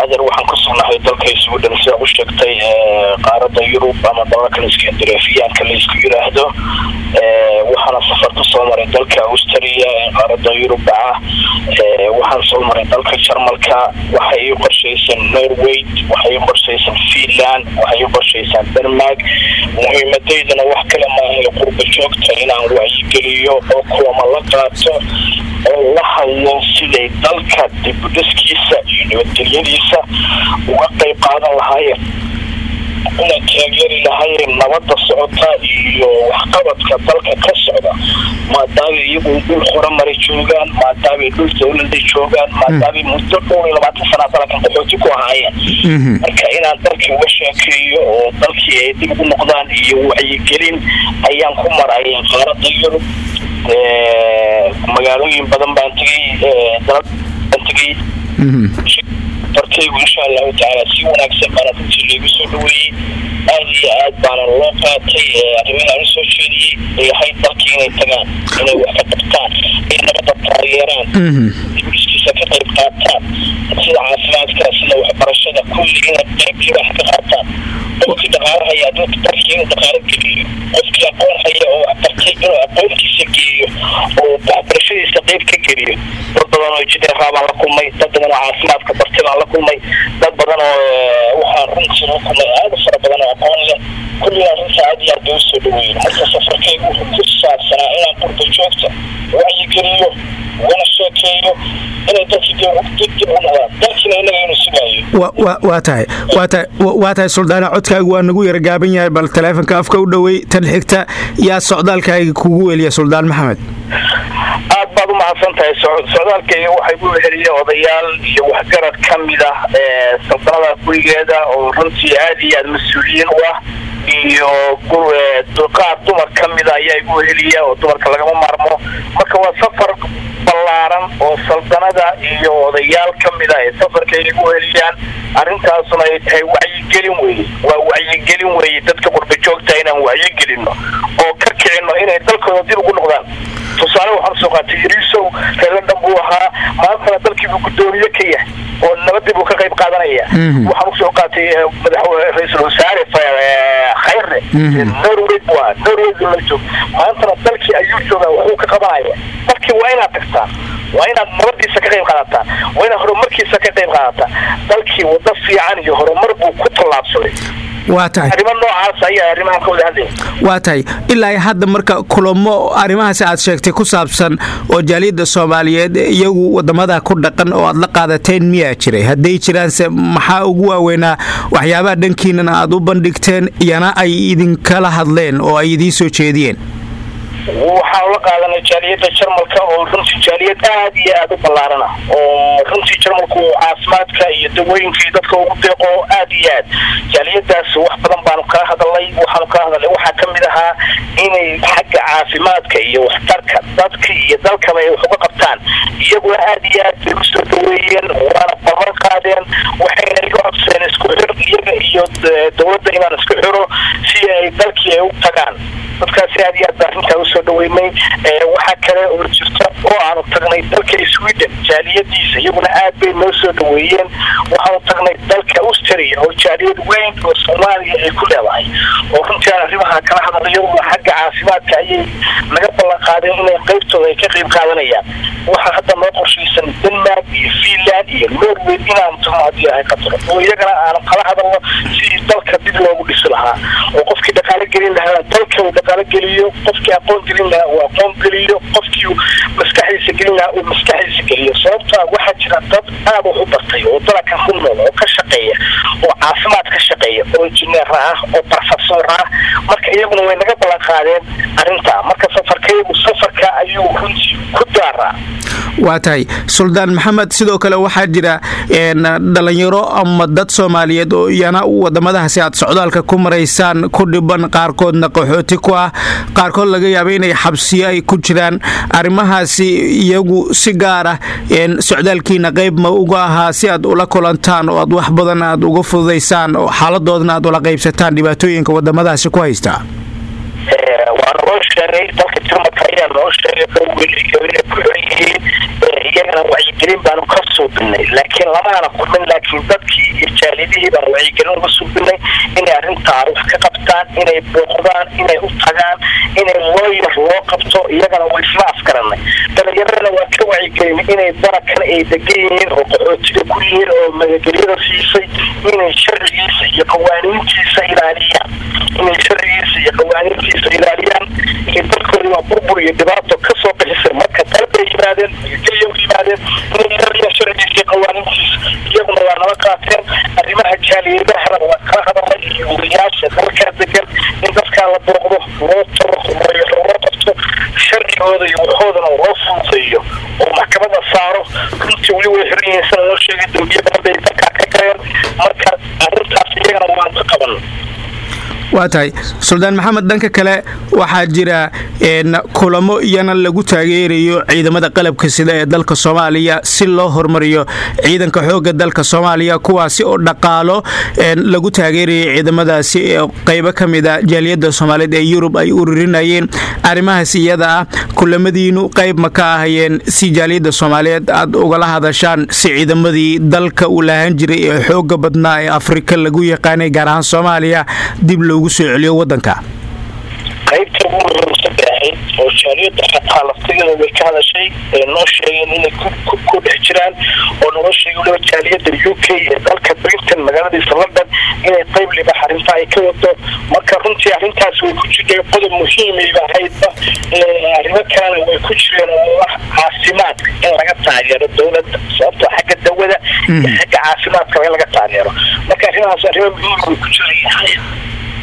adeer waxaan ku sugnahay dalka sweden sida u sheegtay qaarada yurub ama dalalkan iskandareefiyaanka la isku yiraahdo waxaana safar ku soo maray dalka australia ee qaarada yurub ah waxaan soo maray dalka jarmalka waxay ii qorshaysan norway waxay ii qorshaysan finland waxay ii qorshaysan denmark muhiimadaydana wax kale maahay qurba joogta inaan wacyigeliyo oo kulama la qaato oo la hadlo siday dalka dibudhiskiisa iyo nabadgelyadiisa uga qayb qaadan lahaayeen una taageeri lahaayeen nabada socota iyo waxqabadka dalka ka socda maadaamay iyagu dhul horumari joogaan maadaamay dhul dawlada joogaan maadaamay muddo dhowr iyo labaatan sana dalkan qaxooti ku ahaayeen marka inaan dalkii uga sheekeeyo oo dalkii ay dib ugu noqdaan iyo wacyigelin ayaan ku maraya qaarada yurub magaalooyin badan baan tegay dalal baan tegay darkaygu insha allahu tacaala si wanaagsan baana runtii loogu soo dhaweeyey aad iyo aad baana loo qaatay arrimahaan usoo jeediyey yahay dalkii inay tagaan inay wax ka qabtaan in nabada taageeraan diburiskiisa ka qayb qaataan sida caafimaadka sida waxbarashada kulli inay qaybtii wax ka qaataan qofkii dhaqaalo haya dalkii inuu dhaqaalo geliyo qofkii aqoon haya oo bartay inuu aqoontiisa geeyo oo waxbarashadiisa qayb ka geliyo dad badan oo jideeraa baan la kulmay dad badan oo caafimaadka bartay baan la kulmay dad badan oo waxaan runtii la kulmay aada fara badan oo aqoon leh kulligaa runta aad iyo aad bay usoo dhaweeyen marka safarkaygu wuxuu ku saabsanaa inaan qurba joogta wacyigeliyo wana sheekeeyo inay dalkii dib dib u noqdaan dalkiina inaga inuu sugaayo waa tahay waa tahay waa tahay suldaana codkaagu waa nagu yara gaaban yahay bal taleefonka afka u dhowey tan xigta yaa socdaalkaaga kugu weliya suldaan maxamed aad baad u mahadsan tahay socdaalkayga waxay ku weheliya odayaal iyo waxgarad ka mid ah saldanada gurigeeda oo runtii aad iyo aad mas-uuliyiin u ah iyo qaar dumar ka mida ayaa igu weheliya oo dumarka lagama maarmo marka waa safar ballaaran oo saldanada iyo odayaal ka mid ah ee safarkay igu weheliyaan arrintaasuna ay tahay wacyigelin weye waa wacyigelin weye dadka qurba joogta inaan wacyigelino oo ka kicino inay dalkooda dib ugu noqdaan tusaale waxaan soo qaatay yariisow reer london buu ahaa maantana dalkiibuu guddoomiye ka yahay oo nabadii buu ka qayb qaadanaya waxaan usoo qaatay madax ra-iisul wasaare khayre norway buu ahaa norway buu la joog maantana dalkii ayuu joogaa waxuu ka qabanaya dalkii waa inaad tagtaan waa inaad nabadiisa ka qayb qaadataan waa inaad horumarkiisa ka qayb qaadataan dalkii wado fiican iyo horumar buu ku tallaabsaday waa tahay arrimo noocaas ayaa arrimahan ka wada hadlaya waa tahay ilaa hadda marka kulamo arrimahaasi aad sheegtay ku saabsan oo jaaliyadda soomaaliyeed iyagu wadamada ku dhaqan oo aad la qaadateen miyaa jiray hadday jiraanse maxaa ugu waaweynaa waxyaabaha dhankiinana aad u bandhigteen iyana ay idinkala hadleen oo ay idiin soo jeediyeen waxaan la qaadanay jaaliyadda jarmalka oo runtii jaaliyad aad iyo aad u ballaarana oo runtii jarmalku caafimaadka iyo dawooyinka iyo dadka ugu deeqo aad iyo aad jaaliyadaas wax badan baanu kala hadalnay waxaanu kala hadalnay waxaa ka mid ahaa inay xagga caafimaadka iyo waxtarka dadka iyo dalkaba ay wax uga qabtaan iyaguna aad iyo aad bay usoo dhaweeyeen waana ballan qaadeen waxayna iga codsadeen isku xir iyaga iyo dowladda inaan isku xiro si ay dalkii ay u tagaan dadkaasi aad iyo aad baa arrintaa usoo dhaweynay waxaa kale oo jirta oo aanu tagnay dalka sweden jaaliyadiisa iyaguna aad bay noo soo dhaweeyeen waxaanu tagnay dalka austria oo jaaliyad weyn oo soomaaliya ay ku leedahay oo runtii aan arrimaha kala hadalay iyaguna xagga caafimaadka ayay naga ballan qaadeen inay qaybtooda ay ka qayb qaadanayaan waxaa hadda noo qorshaysan denmark iyo finland iyo norway inaanu tagno haddii ahay qataro oo iyagana aanu kala hadalno sidii dalka dib loogu dhisi lahaa oo qofkii dhaqaalo gelin lahaa dalka uu dhaqaalo geliyo qofkii aqoon gelin lahaa uu aqoon geliyo qofkii maskaxdiisa gelin lahaa uu maskaxdiisa geliyo sababtaa waxaa jira dad aad wax u bartay oo dalka ku nool oo ka shaqeeya oo caafimaad ka shaqeeya oo injineer ah oo barfasor ah marka iyaguna way naga ballan qaadeen arrintaa marka safarkaygu safarka ayuu runtii ku daaraa waa tahay suldaan maxamed sidoo kale waxaa jira dhalinyaro ama dad soomaaliyeed oo iyana wadamadahaasi aad socdaalka ku maraysaan ku dhiban qaarkoodna qaxooti ku ah qaarkood laga yaaba inay xabsiyo ay ku jiraan arrimahaasi iyagu si gaar ah socdaalkiina qayb ma uga ahaa si aad ula kulantaan oo aad wax badan aad uga fududaysaan oo xaaladoodna aad ula qaybsataan dhibaatooyinka wadamadaasi ku haystaa waa noo sheegay dalka jarmalka ayaa noo sheegay dhowweliyo inay ku xiran yihiin iyagana wacyigelin baanu ka suubinay laakiin lamaana kulmin laakiin dadkii iyo jaalidihii baanu wacyigelin uga suubinay inay arrintaa wax ka qabtaan inay booqdaan inay u tagaan inay looyar loo qabto iyagana way isla afgaranay dhalinyaradana waa ka wacyigelin inay barakan ay degan yihiin oo qaxootiga ku yihiin oo magagelyada siisay inay sharcigiisa iyo qawaaniintiisa ilaaliyaan inay sharcigiisa iyo qawaaniintiisa ilaaliyaan iyo dadkoodi waa burbur iyo dhibaato kasoo bixisay marka dalbay yimaadeen magageliya u yimaadeen inay ilaaliyaan sharcigiisa iyo qawaaniintiisa iyaguna waa nala qaateen arrimaha jaaliyadahana waa kala hadalay iyo odayaasha dalkaa degan in dadkaa la booqdo loo taro loo qabto sharcigooda iyo waxoodana loo fududeeyo oo maxkamada saaro runtii weli way xiran yihiin sida loo sheegay dambiye badan bay dalkaa ka galeen marka arrintaas iyagana waan ka qaban waa tahay suldaan maxamed dhanka kale waxaa jira kulamo iyana lagu taageerayo ciidamada qalabka sida ee dalka soomaaliya si loo hormariyo ciidanka xooga dalka soomaaliya kuwaasi oo dhaqaalo lagu taageerayo ciidamadaasi qaybo ka mid a jaaliyadda soomaaliyeed ee yurub ay ururinayeen arrimahaas iyada ah kulamadiinu qayb ma ka ahayeen si jaaliyadda soomaaliyeed aad ugala hadashaan si ciidamadii dalka uu lahaan jiray ee xooga badnaa ee afrika lagu yaqaanay gaar ahaan soomaaliya dib loogu soo celiyo wadanka qaybta ugu muhiimsan bay ahayd oo jaaliyadda xataa laftigeeda way ka hadashay ee noo sheegeen inay ku dhex jiraan oo naloo sheegay waliba jaaliyadda u k ee dalka britain magaaladiisa london inay qayb libax arrinta ay ka wado marka runtii arrintaas way ku jirtay qodob muhiimayba ahaydba arrimo kalena way ku jireen oo ah caafimaadka in laga taageero dowladda sababtoo xagga dawada iyo xagga caafimaadka in laga taageero marka arrimahaas arrimo muhiim way ku jiraya